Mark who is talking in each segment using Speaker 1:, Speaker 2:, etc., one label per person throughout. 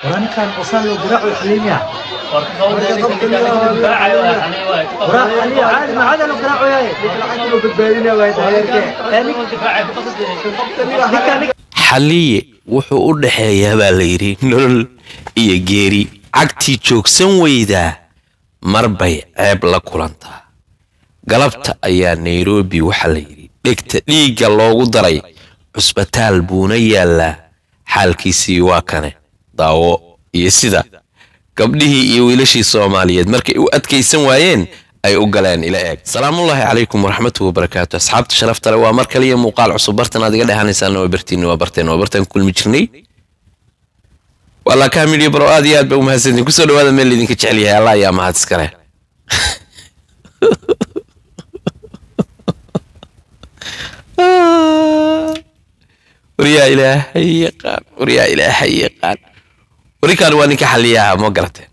Speaker 1: ninkan qosaan loo garaaco xaliimiya
Speaker 2: xalliye wuxuu u dhexeeyaa baa la yidhi nolol iyo geeri cagtii joogsan weydaa mar bay ceeb la kulantaa galabta ayaa nairobi waxaa la yidhi dhegta dhiigga loogu daray cusbitaal buuna yaallaa xaalkiisii waa kane daawo iyo sida gabdhihii iyo wiilashii soomaaliyeed markay u adkaysan waayeen ay u galeen ila eeg salaamullaahi calaykum waraxmatuhi wabarakaatu asxaabta sharafta le waa mar kaliya muuqaal cusub bartan aad iga dhehanaysaan waa bartiini waa barteen waa bartaan kulmi jirnay walaa kaamidhiyo baro aad iyo aad ba u mahadsantiin kusoo dhawaada meel idinka jecel yahay allah ayaa mahad iskale waryaa ilaahay yaqaan waryaa ilaahay yaqaan warikaan waa ninka xaliyaha ma garateen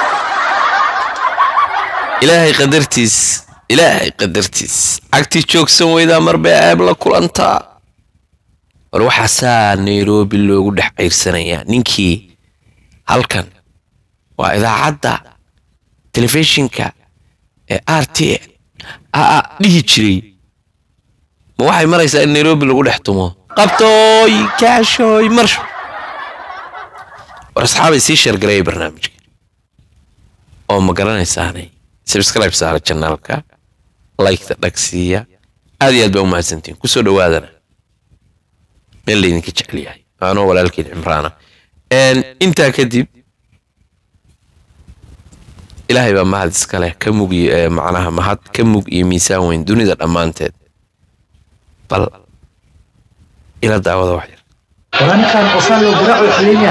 Speaker 2: ilaahay qadartiis ilaahay qadartiis cagtii joogsan weydaa mar bay ceeb la kulantaa war waxaasaa nairobi loogu dhex ceyrsanayaa ninkii halkan waa idaacadda telefishinka ee r t aa dhihi jiray ma waxay maraysaa in nairobi lagu dhex tumo qabtooy kaashooy marsho war asxaabay sii sheergareeya barnaamijka oo ma garanaysaanay subscribe saara janaalka liketa dhagsiiya aad iyo aad baa u mahadsantiin kusoo dhawaadana meel laydinka jecel yahay anoo walaalkiin cimraana intaa kadib ilaahay baa mahad iska leh ka mug macnaha mahad ka mug iyo miisaan weyn dunida dhammaanteed bal ila daawada wax yar
Speaker 1: ninkan qosaan loo garaaco xaliimiya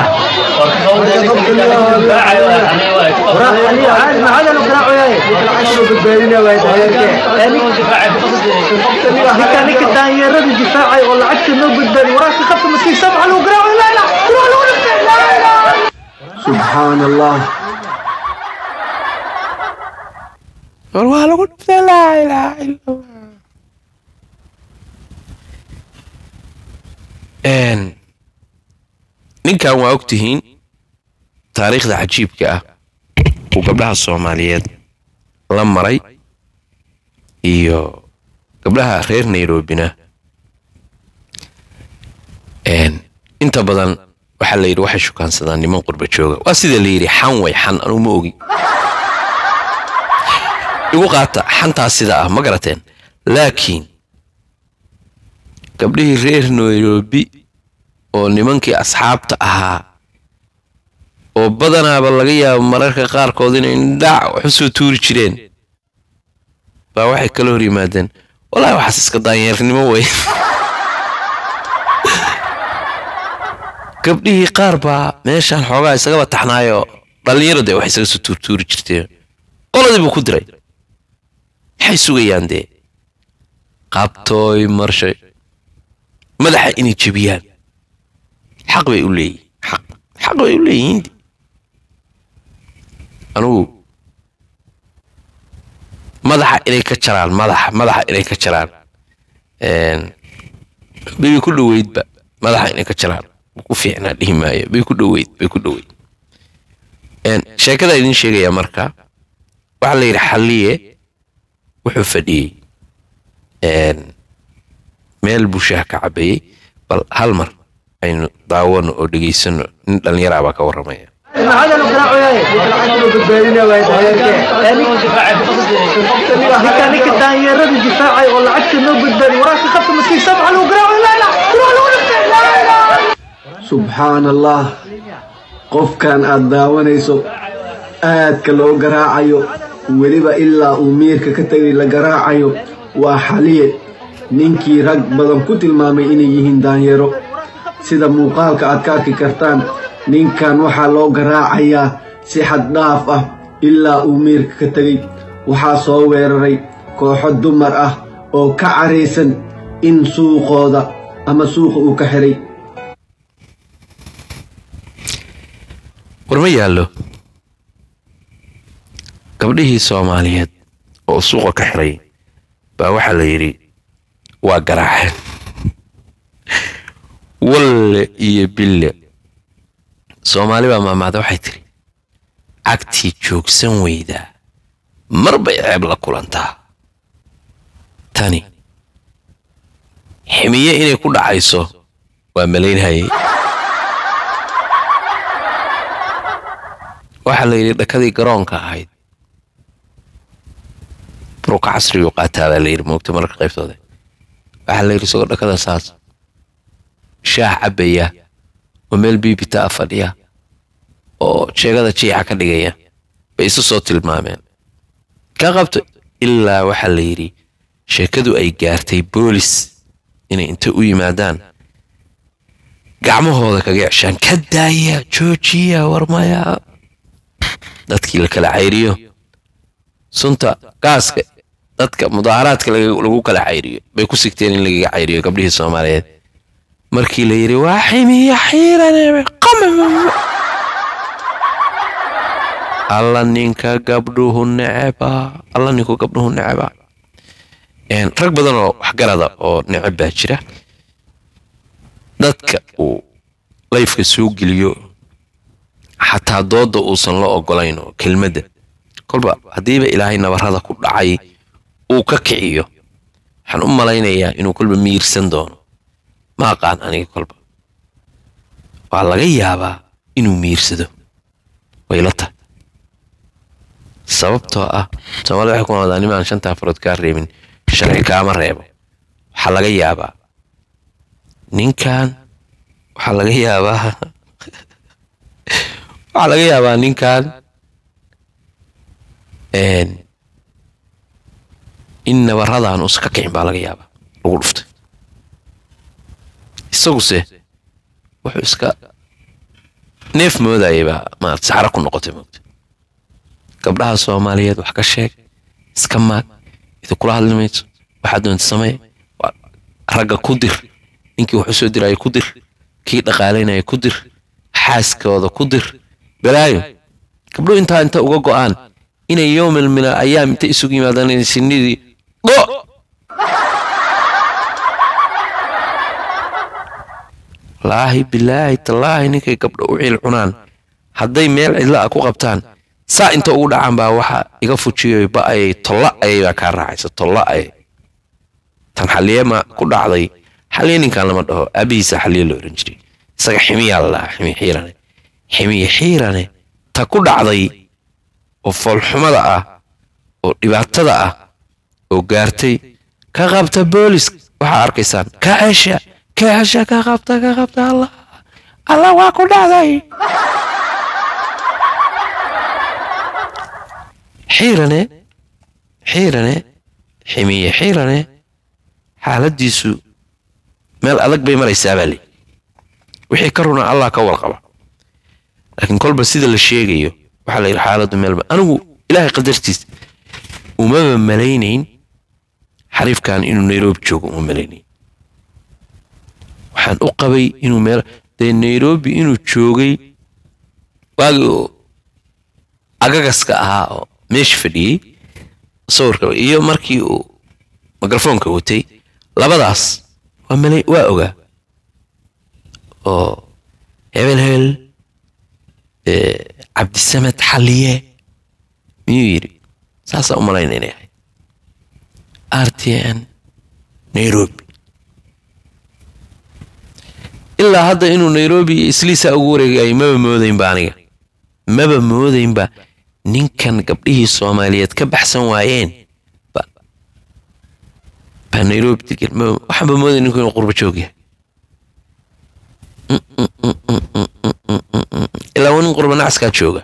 Speaker 1: maxaada loo garaaco ninka daanyarada difaacay oo lacagta noo badbaadi waraabka qabta maskiin sabca loo garaaco laa ilaa kuraa lagu dhintay laa ilaa
Speaker 3: سبحان الله
Speaker 2: war waa lagu dhiftay laa ilaaha ila allah ninkan waa ogtihiin taariikhda cajiibka ah uu gabdhaha soomaaliyeed la maray iyo gabdhaha reer nairobina inta badan waxaa la yidhi waxay shukaansadaan niman qurba jooga waa sida la yidhi xan way xan anuu ma ogi igu qaata xantaas sida ah ma garateen laakiin gabdhihii reer nairobi oo nimankii asxaabta ahaa oo badanaaba laga yaabo mararka qaarkood inay dhac wax u soo tuuri jireen baa waxay kala hor yimaadeen wallaahi waxaas iska daanyeernimo wey gabdhihii qaar baa meeshaan xoogaa isagaba taxnaayoo dhallinyaro dee wax isaga soo tuurtuuri jirteen qoladii buu ku diray maxay sugayaan dee qabtooy marshay madaxa inay jebiyaan xaq bay u leeyihin xaq xaq bay u leeyihiin anugu madaxa inay ka jaraan madaxa madaxa inay ka jaraan bay ku dhoweydba madaxa inay ka jaraan ku fiicnaa dhihi maayo bay ku dhoweyd bay ku dhoweyd sheekada idin sheegaya marka waxaa la yidhi xalliye wuxuu fadhiyey meel buu shaah ka cabayey bal hal mar aynu daawano oo dhegaysano nin dhallinyaraa baa ka warramaya
Speaker 1: maxaada loo garaaco ninka ninka daanyarada difaacay oo lacagta noo badbaadi waraabka qabta maskiin sabca loo garaaco laa ilaa kuraa lagu dhintay laa ilaa
Speaker 3: سبحان الله qofkan aad daawanayso aadka loo garaacayo weliba ilaa uu miirka ka tegay la garaacayo waa xaliye ninkii rag badan ku tilmaamay inay yihiin daanyaro sida muuqaalka aad ka arki kartaan ninkan waxaa loo garaacayaa si xad dhaaf ah ilaa uu miirka ka tegey waxaa soo weeraray kooxo dumar ah oo ka caraysan in suuqooda ama suuqa uu ka xiray
Speaker 2: war ma yaallo gabdhihii soomaaliyeed oo suuqa ka xiray baa waxaa la yidhi waa garaaceen walle iyo bille soomaali baa maamaada waxay tiri cagtii joogsan weydaa mar bay ceeb la kulantaa tani ximiye inay ku dhacayso waa malaynhayay waxaa la yidhi dhakadii garoonka ahayd buruka casrigu qaataa baa la yidhi moogta mararka qaybtooda waxaa la yidhi isagoo dhakada saas shaah cabbaya oo meel biibita a fadhiya oo sheegada jiica ka dhigaya bay isu soo tilmaameen ka qabto ilaa waxaa la yidhi sheekadu ay gaartay boolis inay inta u yimaadaan gacmahooda kaga ceshaan ka daaya joojiya warmaya dadkii la kala cayriyo sunta gaaska dadka mudaaharaadka lagu kala cayriyo bay ku sigteen in lagaga cayriyo gabdhihii soomaaliyeed markii la yidhi waa ximiya xiirane alla ninka gabdhuhu neceba alla ninku gabdhuhu neceba rag badan oo waxgarada oo neceb baa jira dadka uu layfka soo geliyo xataa dooda uusan la ogolayn oo kelmadda kolba haddiiba ilaahay nabarrada ku dhacay uu ka kiciyo waxaan u malaynayaa inuu kolba miirsan doono ma aqaan aniga kolba waa laga yaabaa inuu miirsado wayla tahay sababtoo ah soomaalida waxay ku noqdaa nimaan shantaa farood kaa reebin sharci kaama reebo waxaa laga yaabaa ninkan waxaa laga yaabaa waxaa laga yaabaa ninkan in nabaradan uusan ka kicin baa laga yaabaa lagu dhuftay isaguse wuxuu iska neef moodayay baa maarata saxro ku noqotay moogta gabdhaha soomaaliyeed wax ka sheeg iska maag idinkula hadli mayso waxaad doonta samee ragga ku dir ninkii wax u soo diraya ku dir kii dhaqaalaynaya ku dir xaaskooda ku dir balaayo gabdhuhu intaa inta uga go'aan inay yowmal mina ayaam inta isugu yimaadaan inay sinidii dho laahi bilaahi tallaahi ninkay gabdho u ciil cunaan hadday meel cidla ah ku qabtaan saa inta ugu dhacaan baa waxa iga fujiyo ba'ayay tolla ayay baa kaa raacaysa tolla ayay tan xaliyema ku dhacday xaliye ninkan lama dhaho aabihiisa xaliye la oran jiray isaga ximiyaa la dhahaa ximi xiirane ximiye xiirane ta ku dhacday oo foolxumada ah oo dhibaatada ah oo gaartay ka qabta boolis waxaa arkaysaan ka cesha ka cesha ka qabta ka qabta allah allah waa ku dhacday xiirane xiirane ximiye xiirane xaaladiisu meel adag bay maraysaa baa li wixii ka runa allah ka warqaba laakiin kolba sida la sheegayo waxaa la yidhi xaaladdu meelba anigu ilaahay qadartiis umaba malaynayn xariifkan inuu nairobi joogo uma malaynayn waxaan u qabay inuu meel dee nairobi inuu joogay waagii oo agagaska ahaa oo meesha fadhiyey sawirka iyo markii uu mikrofoonka watay labadaas waa malay waa ogaa oo hebel hebel cabdisamed xalliye miyuu yidhi saasaa u malayna inay ahayd r t n nairobi ilaa hadda inuu nairobi iyo isliisaa ugu wareegayay maba moodaynba aniga maba moodaynba ninkan gabdhihii soomaaliyeed ka baxsan waayeen baa nairobi degan waxaanba mooday ninku inuu qurba joog yahay ilaa waa nin qurba nacaskaa jooga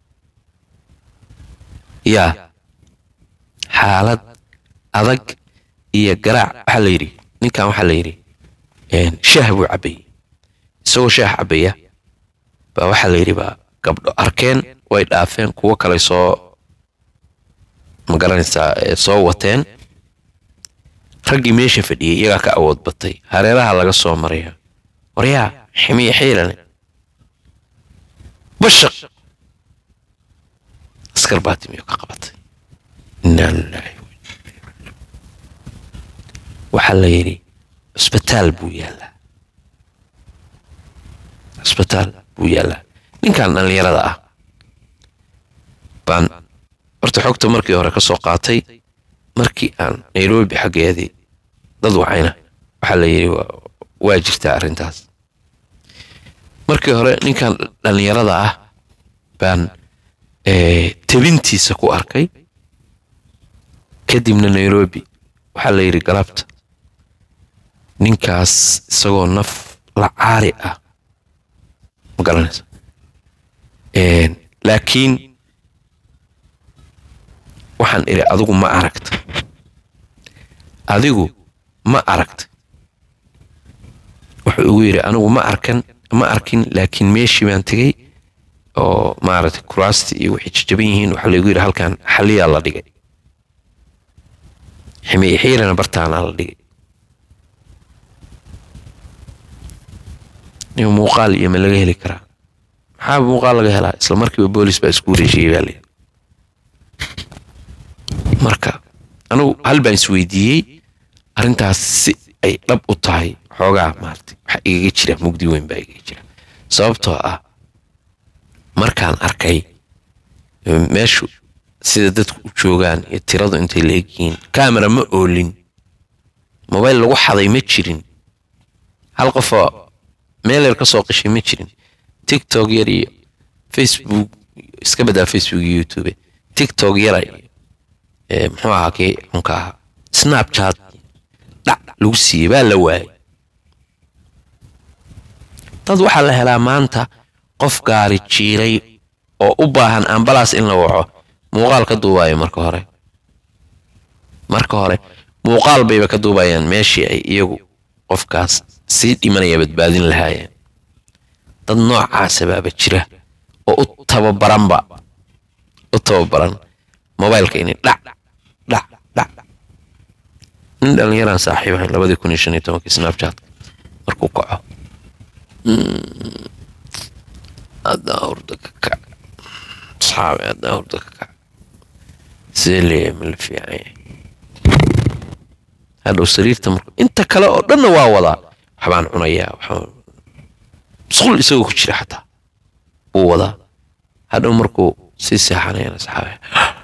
Speaker 2: yaa xaalad adag iyo garaac waxaa la yidhi ninkan waxaa la yidhi shaah buu cabbayay isagoo shaah cabbaya baa waxaa la yidhi baa gabdho arkeen way dhaafeen kuwo kale soo magaranaysaa soo wateen raggii meesha fadhiyey iyagaa ka awood batay hareeraha laga soo maraya waryaa ximiye xiilane bashaq askar baa timiyo ka qabatay inaa lilaahi waxaa la yidhi cusbitaal buu yaallaa cusbitaal buu yaallaa ninkan dhallinyarada ah baan horta xogta markii hore ka soo qaatay markii aan nairobi xaggeedii dad wacayna waxaa la yidhi waa- waa jirtaa arrintaas markii hore ninkan dhallinyarada ah baan eh, tabintiisa ku arkay kadibna nairobi waxaa la yidhi galabta ninkaas isagoo naf la caari ah ma garanaysa Een, laakiin waxaan idhi adigu ma aragta adigu ma aragta wuxuu igu yidhi anigu ma arkan ma arkin laakiin meeshii baan tegey oo maaragtay kuraastii iyo waxay jajaban yihiin waxaa laygu yidhi halkan xaliyaa la dhigay ximiye xiirana bartaanaa la dhigay nin muuqaal iyo ma laga heli karaa maxaa muuqaal laga helaa isla markiiba boolis baa isku wareejiyey baa layidhi marka anigu hal baan isweydiiyey arrintaas si ay dhab u tahay xoogaa maaragtay waxa igaga jira mugdi weyn baa igaga jira sababtoo ah markaan arkay eh, meeshu sida dadku u joogaan iyo tiradu intay la egyihiin kamera ma oolin mobayl lagu xaday ma jirin hal qofoo meel yar ka soo qishay ma jirin tiktok yar iyo facebook iska badaa facebook iyo youtube tiktok yara iyo eh, muxuu ahaa kii xunka ahaa snapchat dhac lagu siiyey baa la waayay dad waxaa la helaa maanta qof gaari jiiray oo u baahan ambalaas in la waco muuqaal ka duubaayo marka hore marka hore muuqaal bayba ka duubayaan meeshii ay iyagu qofkaas sii dhimanaya badbaadin lahaayeen dad noocaasa baaba jira oo u tababaranba u tababaran mobaylka inay dhac dhac dhac nin dhallinyaraan saaxiib ahayn labadii kun iyo shan iyo tobankii snapchatka markuu kaco haddaa hurda ka kac asxaabi haddaa hurda ka kac sidee leeyahay ma la fiican yahay hadhow sariirta marku inta kale oo dhanna waa wadaa waxbaan cunayaa waxbaan musqul isagoo ku jira xataa wuu wadaa hadhow markuu sii seexanayana asxaabi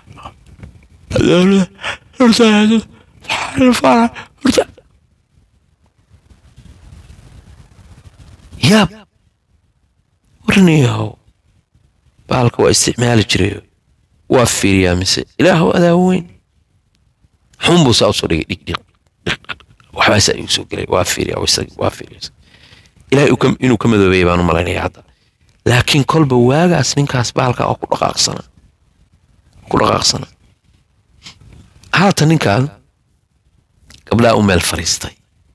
Speaker 2: yaab warniyahow baalka waa isticmaali jirayo waa fiiriyaa mise ilaahow adaa weyn xun buu saa usoo dhigay dhig dhig waxbaasaa igu soo gelay waa fiiriyaa isag waa fiiriyaa ilaahay uu ka- inuu ka madoobeeyay baan u malaynaya hadda laakiin kolba waagaas ninkaas baalka oo ku dhaqaaqsana ku dhaqaaqsana haatan ninkan gabdhaa u meel fariistay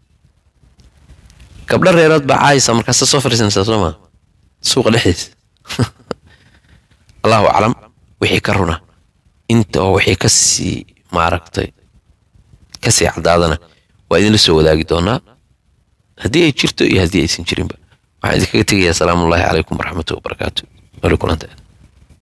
Speaker 2: gabdho reerood baa caayisa markaasa soo fariisanaysaa soo maa suuqa dhexdiisa allahu aclam wixii ka runa inta oo wixii ka sii maaragtay ka sii caddaadana waa idinla soo wadaagi doonaa haddii ay jirto iyo haddii aysan jirinba waxaan idinkaga tegayaa asalaamu ullaahi calaykum waraxmatuhi wabarakaatu wali kulanta